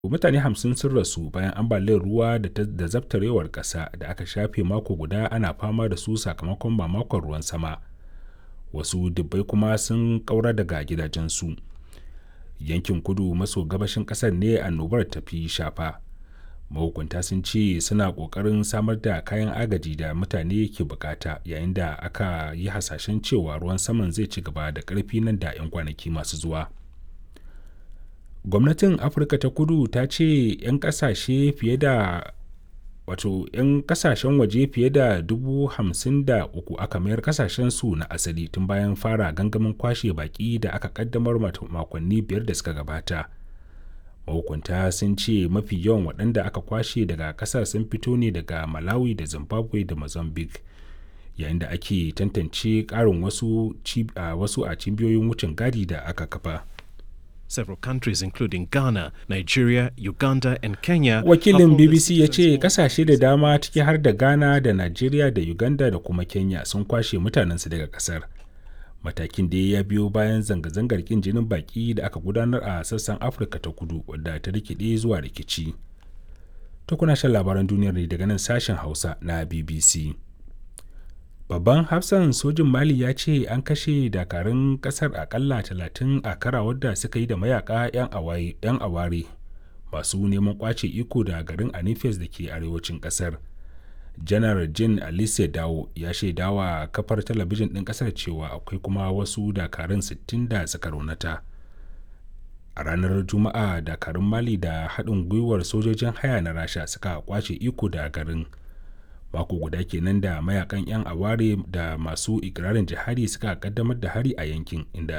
mutane hamsin sun rasu bayan ambaliyar ruwa da zabtarewar ƙasa da aka shafe mako guda ana fama da su sakamakon mamakon ruwan sama wasu dubbai kuma sun ƙaura daga gidajensu yankin kudu maso gabashin ƙasar ne annobar tafi shafa mahukunta sun ce suna ƙoƙarin samar da kayan agaji da mutane ke bukata yayin da aka yi hasashen cewa ruwan saman zai ci gaba da ƙarfi nan da 'yan kwanaki masu zuwa gwamnatin afirka ta kudu ta ce 'yan kasashe fiye da wato 'yan kasashen waje fiye da dubu hamsin da uku aka mayar kasashen su na asali tun bayan fara gangamin kwashe baki da aka kaddamar makonni biyar da suka gabata mahukunta sun ce mafi yawan waɗanda aka kwashe daga ƙasar sun fito ne daga malawi da zimbabwe da mozambique yayin da ake tantance ƙarin wasu, wasu a cibiyoyin wucin gadi da aka kafa Several countries including Ghana, Nigeria, Uganda and Kenya. Wakilin BBC ya ce kasashe da dama ciki har da Ghana da Nigeria da Uganda da kuma Kenya sun kwashe mutanensu daga kasar. Matakin da ya biyo bayan zanga-zangar kin jinin baki da aka gudanar a sassan Afirka ta kudu wadda ta rikide zuwa rikici. Ta kuna shan labaran duniyar ne daga nan sashen Hausa na BBC. babban hafsan sojin mali ya ce an kashe dakarun kasar akalla talatin a karawar da suka yi da mayaka 'yan aware masu neman kwace iko da garin anifes da ke arewacin kasar janar jin alice dawo ya shaidawa kafar talabijin ɗin kasar cewa akwai kuma wasu dakarun 60 da suka raunata a ranar juma'a dakarun mali da haɗin gwiwar sojojin haya na rasha suka kwace iko da garin mako guda kenan da mayakan 'yan aware da masu ikirarin jihadi suka kaddamar da hari a yankin inda